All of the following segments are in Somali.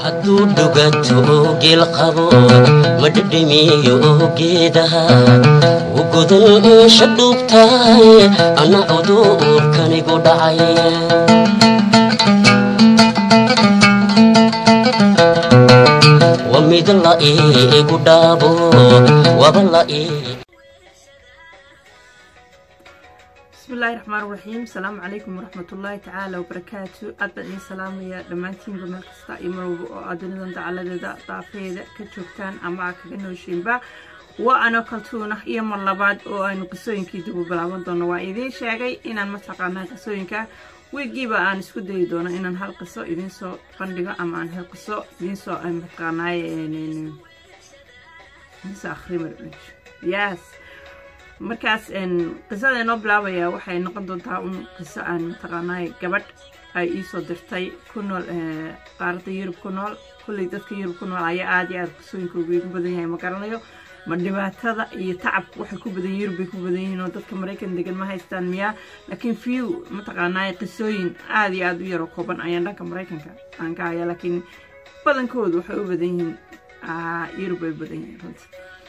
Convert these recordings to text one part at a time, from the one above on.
hadduu dhuganto geel qabo ma dhedhemiyo geedaha u godan eesha dhuubtahay anna cudurkanigu dhacay wa mid la iigu dhaabo waba la ii bismillahi raxmaan raxiim asalaamu calaykum waraxmatullaahi tacaala wabarakaatu aad baan idiin salaamayaa dhammaantiinba meel kasta iyo marwalba oo aad dunidan dacaladeeda daafeeda ka joogtaan ama aad kaga nooshiinba waa anoo kaltuunah iyo mar labaad oo aynu qisooyinkii dib u bilaaban doono waa idiin sheegay inaan mataqaanaa qisooyinka wiigiiba aan isku dayi doono inaan hal qiso idiinsoo bandhigo ama aan hal qiso idiinsoo mataqaanaay yes markaas qisada inoo bilaabaya waxay noqon doontaa un qiso aan mataqaanaay gabadh ay iisoo dirtay ku nool qaaradda yurub ku nool kulley dadka yurub ku nool ayaa aada iyo aada qisooyinka ugu igu badan yahay ma garanayo ma dhibaatada iyo tacabka waxay ku badan yurub bay ku badan yihiin oo dadka maraykan degan ma haystaan miyaa laakiin few mataqaanaay qisooyin aada iyo aada u yaroo kooban ayaan dhanka maraykanka aan ka haya laakiin badankoodu waxay u badan yihiin yurub bay u badan yihiin runtii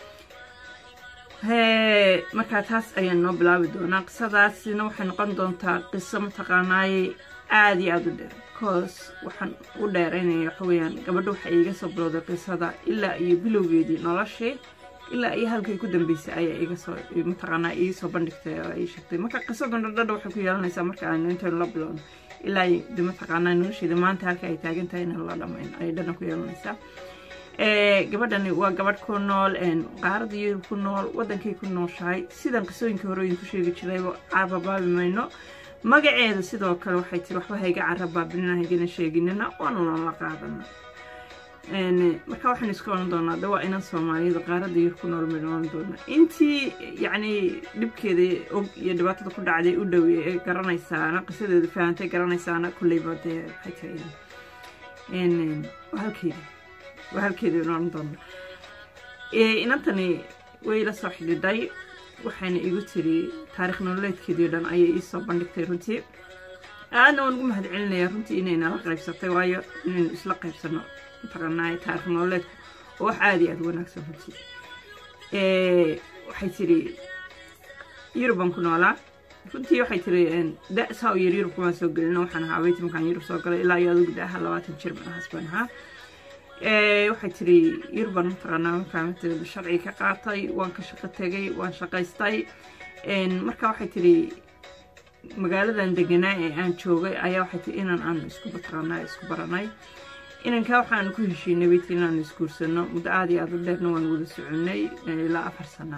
hee markaa taas ayaan noo bilaabi doonaa qisadaasina waxay noqon doontaa qiso mataqaanaaye aada iyo aada u dheer coos waxaan u dheeraynaya waxa weeyaan gabadha waxay iiga soo bilowday qisada ilaa iyo bilowgeedii noloshii ilaa iyo halkay ku dambeysay ayaa iga soo mataqaanaa ii soo bandhigtay oo ii sheegtay marka qisadan dhadhadha waxay ku yeelanaysaa marka aan intaynu la bilowno ilaa de mataqaanaa nolosheeda maanta halka ay taagan tahay inaan la dhamayn ayay dhadhan ku yeelanaysaa gabadhani waa gabadh ku nool qaaradda yurub ku nool wadankay ku nooshahay sidan qisooyinkai horooyin ku sheegi jirayba carababaabi mayno magaceeda sidoo kale waxay tiri waxba hayga carabaabinina haygana sheeginina waanuna la qaadana marka waxaan isku oran doonaa de waa inan soomaaliyada qaaradda yurub ku nool maynu oran doona intii yacni dhibkeeda og iyo dhibaatada ku dhacday u dhowe ee garanaysaana qisadeeda fahantay garanaysaana kulleyba dee waxay tiri halkeeda halkeedii oran doona inantani way la soo xidhiidhay waxayna igu tiri taarikh nololeedkeedii o dhan ayay iisoo bandhigtay runtii aadna waan ugu mahad celinaya runtii inayna la qaybsatay waayo inaynu isla qaybsano mataqaanaay taarikh nololeedku oo wax aada iyo aada wanaagsan runtii waxay tiri yurub baan ku noolaa runtii waxay tiri da saa u yar yurub kumaan soo gelin waxaan ahaa abeyti markaan yurub soo galay ilaa iyo adugu daaha labaatan jir baan ahaas baan ahaa waxay tiri yurban mataqaanaa markaa sharciga ka qaatay waan ka shaqo tegay waan shaqaystay marka waxay tiri magaaladan deganaa ee aan joogay ayaa waxay tiri inaan aan isku mataqaanaa isku baranay inankaa waxaan ku heshiinay bay tiri inaan isguursano muddo aada iyo aada u dheerna waan wada soconay ilaa afar sana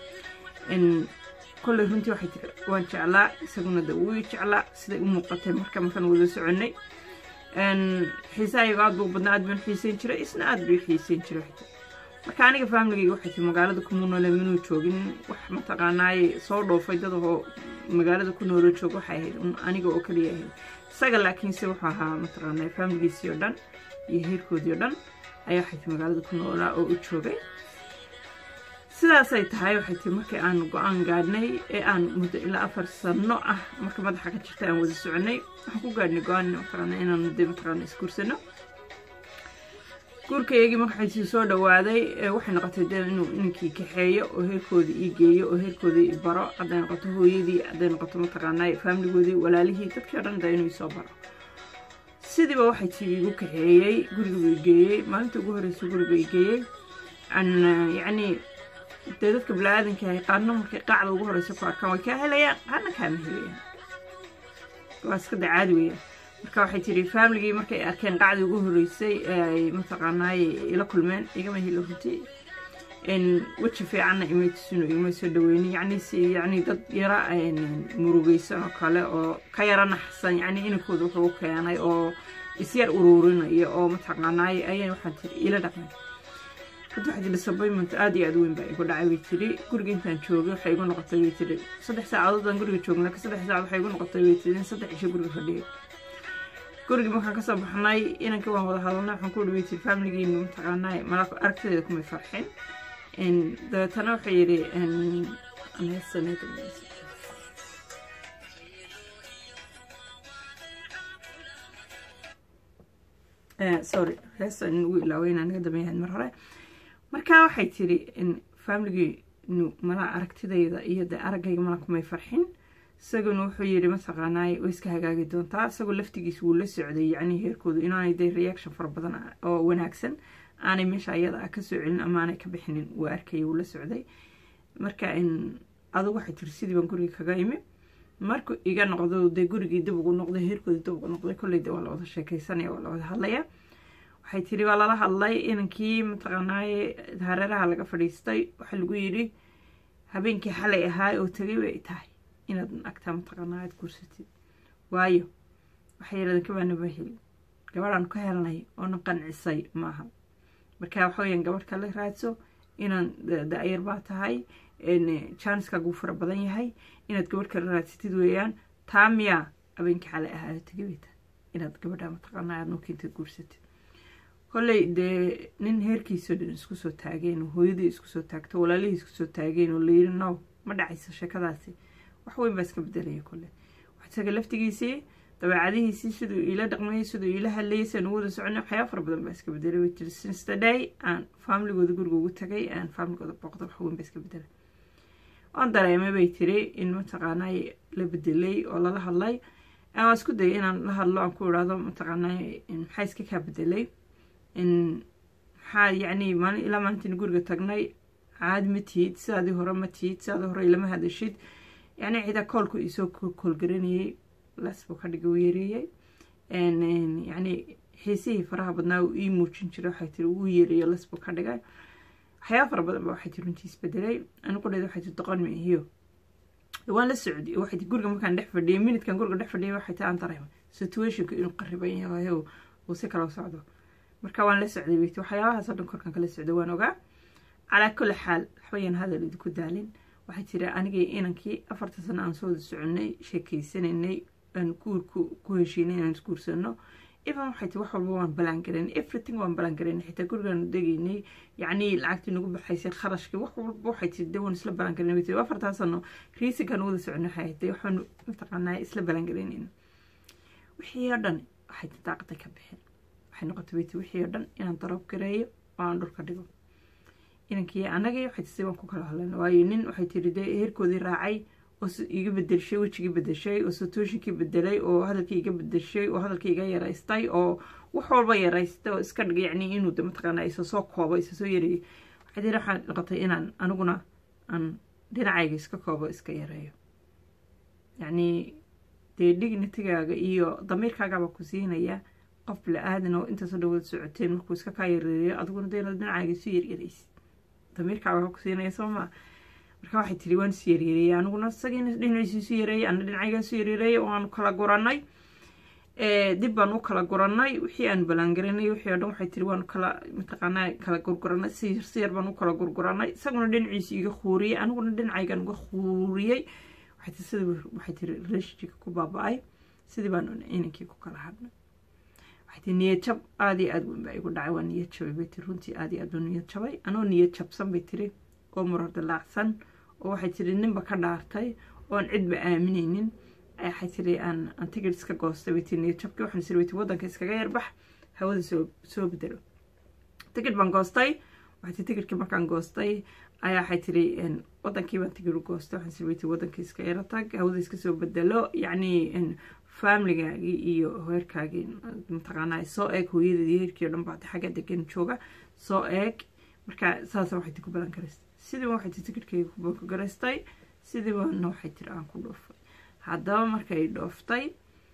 kolley runtii waxay tiri waan jeclaa isaguna da wuu jeclaa siday u muuqatay marka markaan wada soconay xiisahayga aad buu badnaa aad baan xiiseyn jiray isna aad buu xiiseyn jiray marka aniga faamiligayga waxay tii magaalada kuma noole minuu joogin wax mataqaanaaye soo dhoofay dad oo magaalada ku noolo joog waxay ahayd aniga oo kaliya ahayd isaga laakiinse wuxuu ahaa mataqaanaa faamiligiisii oo dhan iyo heerkoodii oo dhan ayaa waxay tii magaalada ku noolaa oo u joogay sidaasay tahay waxay tii markii aan go-aan gaadhnay ee aan muddo ilaa afar sano ah marka madaxa ka jirta aan wada soconay waxaan ku gaadhnay go-aan mataqaana inaan de mataqaana isguursano guurkaygii markaxaysii soo dhawaaday waxay noqotay de inuu ninkii kaxeeyo oo heerkoodii ii geeyo oo heerkoodii i baro hadday noqoto hooyadii hadday noqoto mataqaanaa faamiligoodii walaalihii dadkii o dhan da inuu isoo baro sidiiba waxay tii igu kaxeeyey guriga i geeyey maalinta ugu horreysay guriga i geeyey yacni dee dadka bini-aadanka ahay qaarna markay qaacda ugu horeysa ku arkaan way kaa helayaan qaarna kaama helayaan waa iska da caadi weeyaan marka waxay tiri faamiligii markay arkeen qacdii ugu horeysay ay mataqaanaaye ila kulmeen igama helo runtii weji fiicanna imay tusino igama soo dhaweynin yacni si yacni dad yara murugeysan oo kale oo ka yara naxsan yacni inankooda wuxuu u keenay oo isyar uruurinayo oo mataqaanaaye ayay waxaan tiri ila dhaqmay hadda waxay tiri disappointment aada iyo aada weyn baa igu dhacay bay tiri guriga intaan joogay waxay igu noqotay bay tiri saddex saacadood aan guriga joogna laakiin saddex saacad waxay igu noqotay bay tiri in saddex cisho guriga fadhiyay gurigii markaan kasoo baxnay inankii waan wada hadalnay waxaan ku dhihi bay tiri faamiligiinu mataqaanaa malaa aragtideeda kumay farxin dabeetana waxay yidhi sorry heesta in ugu ilaaway inaan naga dambeeyahayd mar hore marka waxay tiri familigii mala aragtidayda iyo dee araggayga mala kumay farxin isaguna wuxuu yidhi mataqaanaay way iska hagaagi doontaa isagoo laftigiis wuu la socday yacni heerkoodu inaanay dee reaction fara badan oo wanaagsan aanay meesha ayada ah kasoo celin ama aanay ka bixinin wuu arkaya wuu la socday marka adugu waxay tiri sidii baan guriga kaga imi markuu iga noqdo dee gurigii dib ugu noqday heerkoodii dib ugu noqday kolley de waa la wada sheekaysanaya waa la wada hadlaya waxay tiri waa lala hadlay inankii mataqaanaaye hareeraha laga fadhiistay waxaa lagu yidhi habeenkii xalay ahaa oo tegay bay tahay inaad agtaa mataqaanaa aad guursatid waayo waxay yidhahdeen kabaanaba helin gabadhaan ka helnay oona qancisay maaha marka waxa weyaan gabadh kale raadso inaan da-yar baa tahay janiskaagu fara badan yahay inaad gabadh kale raadsatid weeyaan taa miyaa habeenkii xalay ahaa oo tegay bay tahay inaad gabadha mataqaanaa aad nuukinta guursatid kolley dee nin heerkiisao dhan isku soo taageen oo hooyadii isku soo taagto walaalihii isku soo taageen oo layiri no ma dhacayso sheekadaasi wax weyn baa iska bedelaya kolle isaga laftigiisii dabeecadihiisii siduu iila dhaqmayay siduu iila hadlayay siaan ugu wada soconay waxyaaba fara badan baa iska bedelay way tiri since the day aan familigooda guriga ugu tagay aan familigooda booqda wax weyn baa iska bedelay waan dareemay bay tiri in mataqaanaa la bedelay oo lala hadlay waan isku dayay inaan la hadlo aan ku idhaahdo mataqaanaa maxaa iska kaa bedelay maxaa yacni maalin ilaa maalintiin guriga tagnay caadi ma tihid sidaadii hore ma tihid sidaadii hore ilama hadashid yacni cidaa koolku isoo koolgaranayay las buu ka dhigay u yareeyey yacni xiisihii faraha badnaa uu ii muujin jiray waxay tiri uu yareeyo las buu ka dhigay waxyaaba fara badan ba waxay tiri runtii isbedelay anigu dheed waxay tiri doqon maihiyo waan la socday waxay tiri guriga markaan dhex fadhiyay minidkan guriga dhex fadhiyay waxay tiri aan dareemay situationka inuu qariban yahay uu si kala socdo marka waan la socday weyt waxyaabahaasoo dhan korkan kala socday waan ogaa calaa kulli xaal waxbayaan hadal idinku daalin waxay tiri anigii inankii afarta sano aan soo wada soconay sheekeysanaynay aan guurku ku heshiinay inaan isguursano even waxay tiri wax walba waan ballaangarayn everything waan ballaangaraynay xitaa gurigaanu degaynay yacni lacagtii nagu baxaysay kharashkii wax walba waxay tiri de waan isla ballaangaraynay way tiri afartaa sano riisinkaan wada soconay waxay ahayd waxaanu mataqaanaa isla ballaangaraynayna wixii oo dhan waxay tiri daaqaday ka bixin waxay noqotay weytii wixii oo dhan inaan daroob gareeyo oo aan dhulka dhigo inankii anagii waxay tii waan ku kala hadlayna waayo nin waxay tiri dee heerkoodii raacay oo iga bedelshay wejigii bedeshay oo satooshinkii bedelay oo hadalkii iga bedeshay oo hadalkii iga yaraystay oo wax walba yaraystay oo iska dhigay yacni inuu de mataqaanaa isa soo koobo isa soo yareeyo waxay tiri waxaan noqotay inaan aniguna aan dhinacayga iska koobo iska yareeyo yacni dee dignitigaaga iyo damiirkaagaba ku siinaya qof bila-aadan oo intaasoo dhawada socoteen markuu iska kaa yareeyo adiguna dee inaad dhinacaaga isu yaryaraysid damiirkaaga ku siinaya soo maa marka waxay tiri waan isu yaryareeyay aniguna isagiina dhinaciisa isu yareeyay ana dhinacayga isu yaryareeyay oo aanu kala guranay dib baan u kala guranay wixii aan ballaangaranay wixii oo dhan waxay tiri waanu kala mataqaanaa kala gurguranay si yar si yar baan u kala gurguranay isaguna dhinaciisa iga khuuriyey aniguna dhinacaygan uga khuuriyey waxay tiri sidii waxay tiri relationshipka ku baaba-ay sidii baan inankii ku kala hadhnay waxay niyad jab aada iyo aada weyn baa igu dhacay waa niyad jabay bay tiri runtii aada iyo aad baa niyad jabay anoo niyad jabsan bay tiri oo murar dilaacsan oo waxay tiri ninba ka dhaartay oon cidba aaminaynin waxay tiri aan aan tigid iska goostay bay tiri niyad jabkii waxaan tiri bay tiri waddanka iskaga yarbax hawada soo soo bedelo tigid baan goostay waxay tiri tigidkii markaan goostay ayaa waxay tiri waddankii baan tigid u goostay waxaan tiri bay tiri waddankii iska yara tag hawada iska soo bedelo yacni familigaagii iyo heerkaagii mataqaanaa soo eeg hooyadeedii heerkii o dhan baa xagga degan jooga soo eeg marka saasa waxay tiri ku balan garaystay sidiiba waxay tiri tikidhkayga ku garaystay sidiibana waxay tiri aan ku dhoofay haddaba markay dhooftay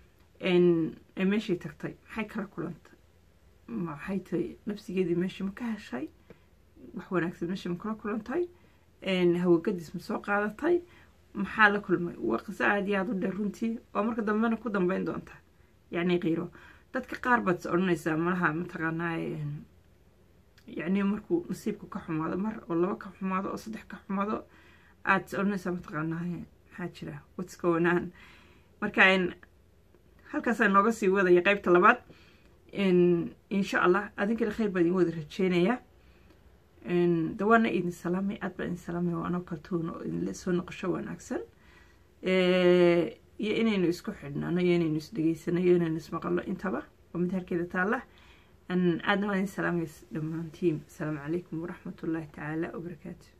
ee meeshii tagtay maxay kala kulantay maxay tahay nafsigeedii meeshii ma ka heshay wax wanaagsan meeshii ma kala kulantay hawagadiis ma soo qaadatay maxaa la kulmay waa qiso aada iyo aada u dheer runtii oo marka dambena ku dambeyn doonta yacni qiiro dadka qaar baad is odhanaysaa malaha mataqaanaa yacni markuu nasiibku ka xumaado mar oo laba ka xumaado oo saddex ka xumaado aada is odhanaysaa mataqaanaa maxaa jira what's going on marka halkaasaa nooga sii wadaya qeybta labaad insha allah adinkale khayr baa idin wada rajeynayaa dawaana idin salaamay aad baa idin salaamay waa anoo kaltuuna oo idinle soo noqosho wanaagsan iyo inaynu isku xidhnaano iyo inaynu isdhegeysano iyo inaynu ismaqalno intaba waa mid halkeeda taalla aadna waan salaamays dhammaantiin asalaamu calaykum waraxmatullaahi tacaala wabarakaatu